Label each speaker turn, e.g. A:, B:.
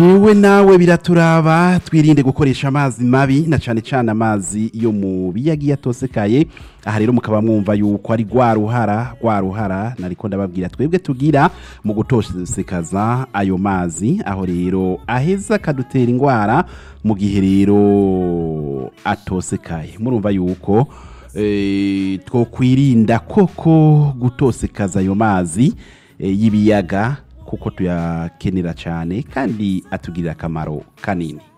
A: Wewe nawe biraturaba twirinde gukoresha amazi mabi na cane cane amazi yo mu biyagiye atosekaye aha rero mukaba mwumva yuko ari rwa ruhara rwa ruhara nariko ndababwira twebwe tugira mu gutosekaza ayo mazi aho rero aheza akadutera ingwara mu gihe rero atosekaye murumva yuko eh, twokwirinda koko gutosekaza ayo mazi eh, y'ibiyaga kuko tuyakenera cyane kandi atugirira akamaro kanini